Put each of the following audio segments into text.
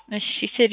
እሺ ስሪ።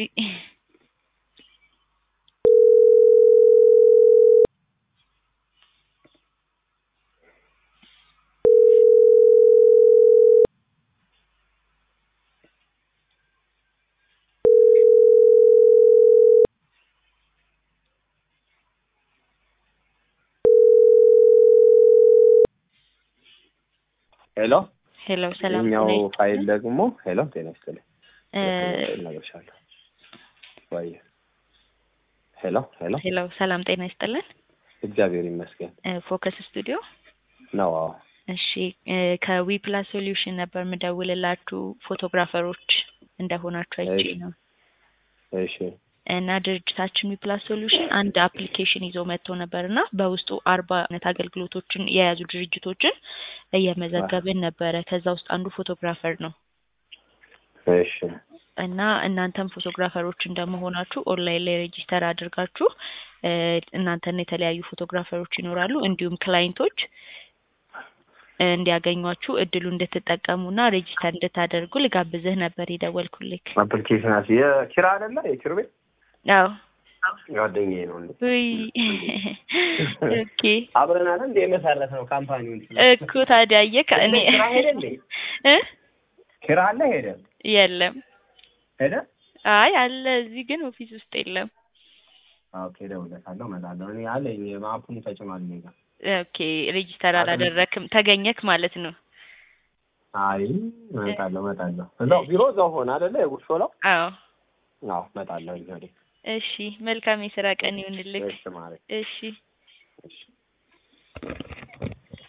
ሄሎ ሄሎ ሰላም ይኸኛው ነኝ። ፋይል ደግሞ ሄሎ ጤና ይስጥልኝ እ እነግርሻለሁ ወይ ሄሎ ሄሎ ሄሎ ሰላም ጤና ይስጥልን። እግዚአብሔር ይመስገን እ ፎከስ ስቱዲዮ ነው አዎ እሺ እ ከዊ ፕላስ ሶሉሽን ነበር የምደውልላችሁ ፎቶግራፈሮች እንደሆናችሁ አይቼ እሺ። ነው። እሺ እና ድርጅታችን ዊ ፕላስ ሶሉሽን አንድ አፕሊኬሽን ይዞ መጥቶ ነበር እና በውስጡ አርባ አይነት አገልግሎቶችን የያዙ ድርጅቶችን እየመዘገብን ነበረ። ከዛ ውስጥ አንዱ ፎቶግራፈር ነው እሺ እና እናንተም ፎቶግራፈሮች እንደመሆናችሁ ኦንላይን ላይ ሬጂስተር አድርጋችሁ እ እናንተና የተለያዩ ፎቶግራፈሮች ይኖራሉ እንዲሁም ክላይንቶች እ እንዲያገኟችሁ እድሉ እንድትጠቀሙና ሬጂስተር እንድታደርጉ ልጋብዝህ ነበር የደወልኩልክ። አፕሊኬሽን አስ የኪራ አይደለ የኪሩ ቤት አዎ ጓደኛዬ ነው እንዴ ውይ ኦኬ አብረን አለ እንደ የመሰረት ነው ካምፓኒውን እኮ ታዲያ አየህ እኔ ኪራ ሄደ እንዴ እ ኪራ አለ ሄደ የለም ሄደ አይ አለ እዚህ ግን ኦፊስ ውስጥ የለም። ኦኬ እደውልለታለሁ እመጣለሁ እኔ አለኝ ማፑን ተጭኗል እኔ ጋር ኦኬ ሬጂስተር አላደረክም ተገኘክ ማለት ነው። አይ እመጣለሁ እመጣለሁ እዛው ቢሮ እዛው ሆነ አይደለ የጉርሾ ነው አዎ አዎ እመጣለሁ ወዲህ እሺ መልካም የስራ ቀን ይሁንልክ። እሺ ማለት እሺ እሺ